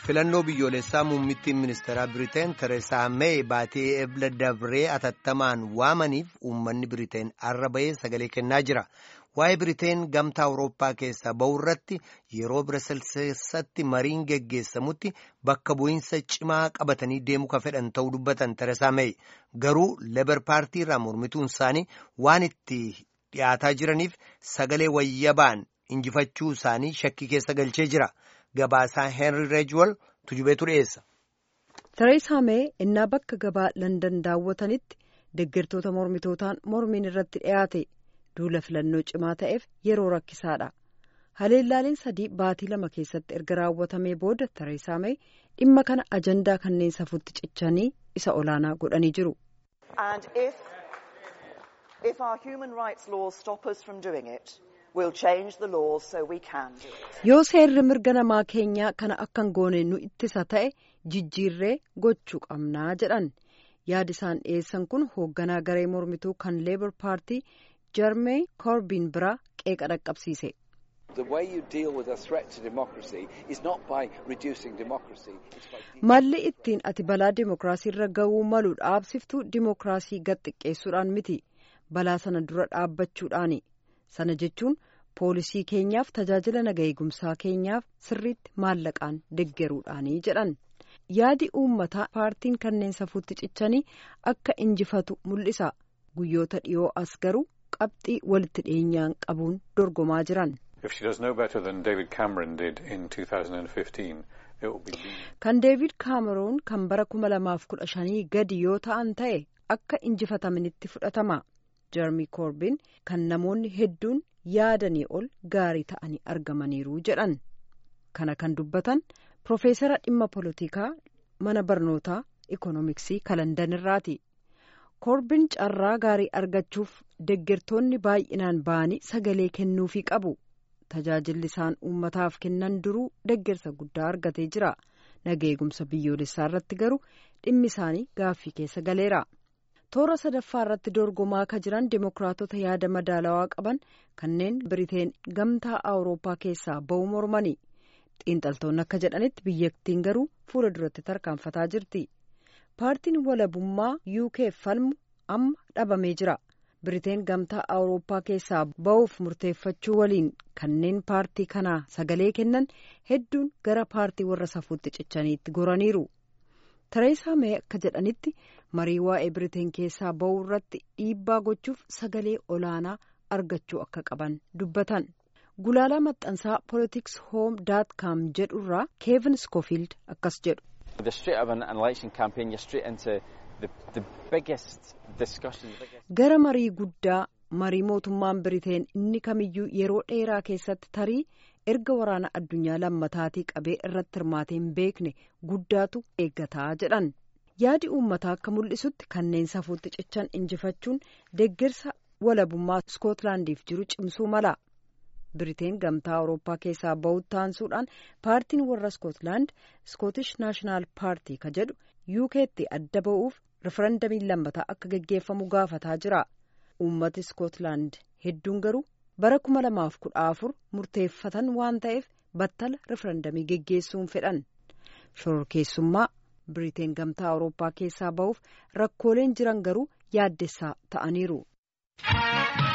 filannoo biyyoolessaa muummittiin ministeeraa biriteen tereesaa meey baatee ebla dabree atattamaan waamaniif uummanni biriteen arra bahee sagalee kennaa jira waa'ee biriteen gamtaa awurooppaa keessaa ba'urratti yeroo biraselseessatti mariin geggeessamutti bakka bu'iinsa cimaa qabatanii deemuu ka fedhan ta'uu dubbatan tereesaa meey garuu lebar paartii irraa mormituun isaanii waan itti dhiyaataa jiraniif sagalee wayyabaan injifachuu isaanii shakkii keessa galchee jira. Gabaasaa Henry Reejwal tujubeetu dhiyeessa. Tereesaa Mee innaa bakka gabaa Landan daawwatanitti deeggartoota mormitootaan mormiin irratti dhiyaate duula filannoo cimaa ta'eef yeroo rakkisaadha. Haleellaaleen sadii baatii lama keessatti erga raawwatamee booda Tereesaa Mee dhimma kana ajandaa kanneen safuutti cichanii isa olaanaa godhanii jiru. yoo seerri mirga namaa keenyaa kana akkan goone nu ittisa ta'e jijjiirree gochuu qabnaa jedhan yaadi isaan dhiyeessan kun hoogganaa garee mormituu kan leebar paartii jarmee koorbiin biraa qeeqa dhaqqabsiise. malli ittiin ati balaa dimookiraasii irra ga'uu malu dhaabsiftuu dimookiraasii gad xiqqeessuudhaan miti balaa sana dura dhaabbachuudhaani sana jechuun. poolisii keenyaaf tajaajila naga eegumsaa keenyaaf sirriitti maallaqaan deggeruudhaanii jedhan yaadi uummataa paartiin kanneen safuutti cichanii akka injifatu mul'isa guyyoota dhiyoo as garuu qabxii walitti dhiyeenyaan qabuun dorgomaa jiran. kan deevid kaameroon kan bara kuma lamaaf kudha shanii gadi yoo ta'an ta'e akka injifatamanitti fudhatama jarmi koorbiin kan namoonni hedduun. yaadanii ol gaarii ta'anii argamaniiru jedhan kana kan dubbatan Profeesara dhimma polotikaa mana barnootaa ikoonomiksii kalandan irraati koorbiin carraa gaarii argachuuf deeggartoonni baay'inaan ba'anii sagalee kennuufii qabu tajaajilli isaan uummataaf kennan duruu deeggarsa guddaa argatee jira nageegumsa biyyoolessaa irratti garuu dhimmi isaanii gaaffii keessa galeera. toora sadaffaa irratti dorgomaa akka jiran dimokiraatota yaada madaalawaa qaban kanneen biriteen gamtaa awurooppaa keessaa ba'uu mormani xiinxaltoonni akka jedhanitti biyyattiin garuu fuula duratti tarkaanfataa jirti paartiin walabummaa uk falmu amma dhabamee jira biriteen gamtaa awurooppaa keessaa ba'uuf murteeffachuu waliin kanneen paartii kanaa sagalee kennan hedduun gara paartii warra safuutti cichaniitti goraniiru. Tereesaa Mee akka jedhanitti marii waa'ee biriteen keessaa ba'uu irratti dhiibbaa gochuuf sagalee olaanaa argachuu akka qaban dubbatan. Gulaalaa maxxansaa politiks hoom daat kaam jedhurraa keevin skoofiild akkas jedhu. Gara marii guddaa marii mootummaan biriteen inni kamiyyuu yeroo dheeraa keessatti tarii. erga waraana addunyaa lammataatii qabee irratti hirmaatee hin beekne guddaatu eeggataa jedhan yaadi uummataa akka mul'isutti kanneen safuutti cichan injifachuun deeggarsa walabummaa iskootlaandiif jiru cimsuu mala biriteen gamtaa awurooppaa keessaa ba'utti taansuudhaan paartiin warra iskootlaand iskootish naashinaal paartii ka jedhu yuukeetti adda ba'uuf rifarandamiin lammataa akka gaggeeffamu gaafataa jira uummati iskootlaand hedduun garuu. bara kuma lamaaf kudha afur murteeffatan waan ta'eef battala rifarandamii geggeessuun fedhan shororkeessummaa biriteen gamtaa awurooppaa keessaa ba'uuf rakkooleen jiran garuu yaaddessaa ta'aniiru.